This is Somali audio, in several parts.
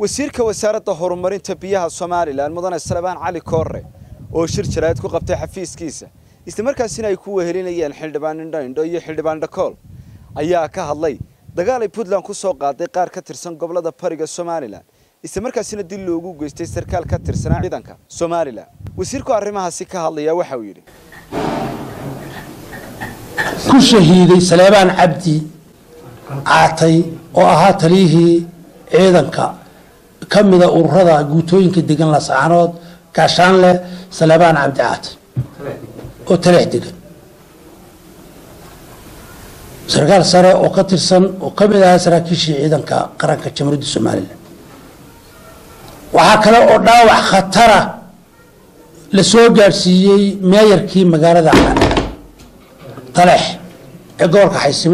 wasiirka wasaaradda horumarinta biyaha somalilan mudane salebaan cali koore oo shir jaraa'id ku qabtay xafiiskiisa islamarkaasina ay ku wehelinayeen xildhibaan indho indho iyo xildhibaan dhakool ayaa ka hadlay dagaal ay puntland ku soo qaaday qaar ka tirsan gobolada bariga somalilan islamarkaasina dil loogu geystay sarkaal ka tirsanaa ciidanka somalilan wasiirku arrimahaasi ka hadlaya waxa uu yidhi ku shahiiday saleebaan cabdi caatay oo ahaa taliyihii ciidanka ka mida ururada guutooyinka degan lasaanood gaashaanleh saleebaan cabdi caatay oo taleex degan sarkaal sare oo ka tirsan oo ka mid ahaa saraakiishii ciidanka qaranka jamhuuriyadda somalilan waxaa kale oo dhaawac khatara la soo gaadhsiiyey meeyarkii magaalada taleex ee gobolka xaysimo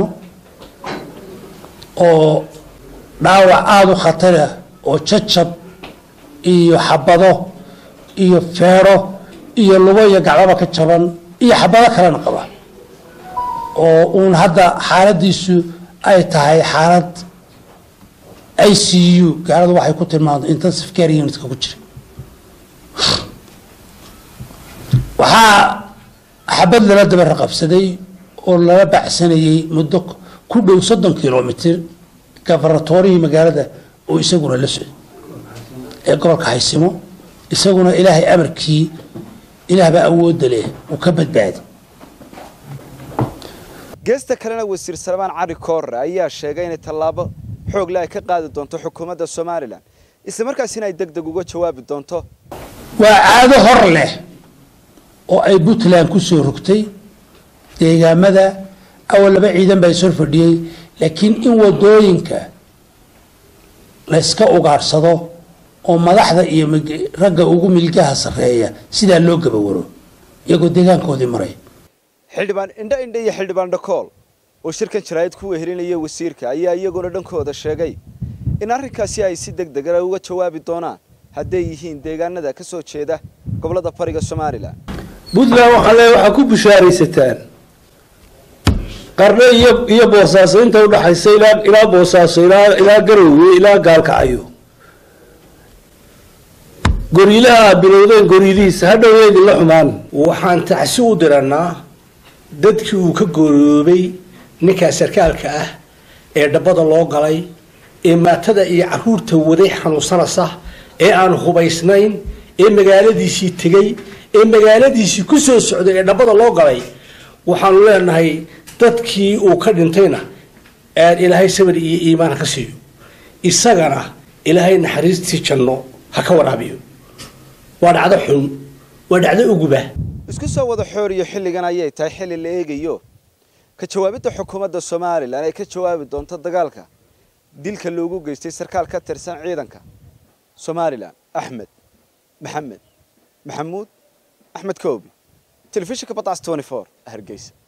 oo dhaawac aada u khatarah oo jajab iyo xabado iyo feedho iyo lugo iyo gacdaba ka jaban iyo xabado kalena qaba oo uun hadda xaaladiisu ay tahay xaalad i c u gaaladu waxay ku tilmaamta intensive care unitka ku jira waxaa xabad lala daba raqabsaday oo lala bacsanayay muddo ku dhow soddon kilomitr gafaratorihii magaalada oo isaguna la socday ee gobolka haysimo isaguna ilaahay amarkii ilaahbaa awoodda leh uu ka badbaaday geesta kalena wasiir salebaan cali koore ayaa sheegay inay tallaabo xoogle ay ka qaadi doonto xukuumadda somalilan islamarkaasina ay deg deg uga jawaabi doonto waa caado hor leh oo ay puntland ku soo rogtay deegaamada awal laba ciidan baa ishor fadhiyey laakiin in wadooyinka la yska ugaadhsado oo madaxda iyo ragga ugu milgaha sarreeya sidaa loo gabawaro iyagoo deegaankoodii maray xildhibaan indho indho iyo xildhibaan dhakool oo shirkan jaraa'id ku wehelinaya wasiirka ayaa iyaguna dhankooda sheegay in arrinkaasi ay si deg degana uga jawaabi doonaan hadday yihiin deegaanada ka soo jeeda gobolada bariga somalilan puntland waxaa le waxaa ku bishaaraysataan qarno iyo iyo boosaaso inta udhaxaysa ilaa ilaa boosaaso ilaa ilaa garowe ilaa gaalkacayo goriilaha bilowdeen goriilihiisa hadhow idinla xumaan waxaan tacsi u diranaa dadkii uu ka gooroobay ninkaa sarkaalka ah ee dhabbada loo galay ee maatada iyo caruurta waday xanuunsanaysa ee aan hubaysnayn ee magaaladiisii tegay ee magaaladiisii ku soo socday ee dhabbada loo galay waxaanu leenahay dadkii uu ka dhintayna aad ilaahay sabir iyo iimaan ha ka siiyo isagana ilaahay naxariistii janno ha ka waraabiyo waa dhacdo xun waa dhacdo uguba isku soo wada xooriyo xilligan ayay tahay xilli la eegayo ka jawaabidda xukuumadda somalilan ay ka jawaabi doonto dagaalka dilka loogu geystay sarkaal ka tirsan ciidanka somalilan axmed maxamed maxamuud axmed koobi telefishinka badcas hargeysa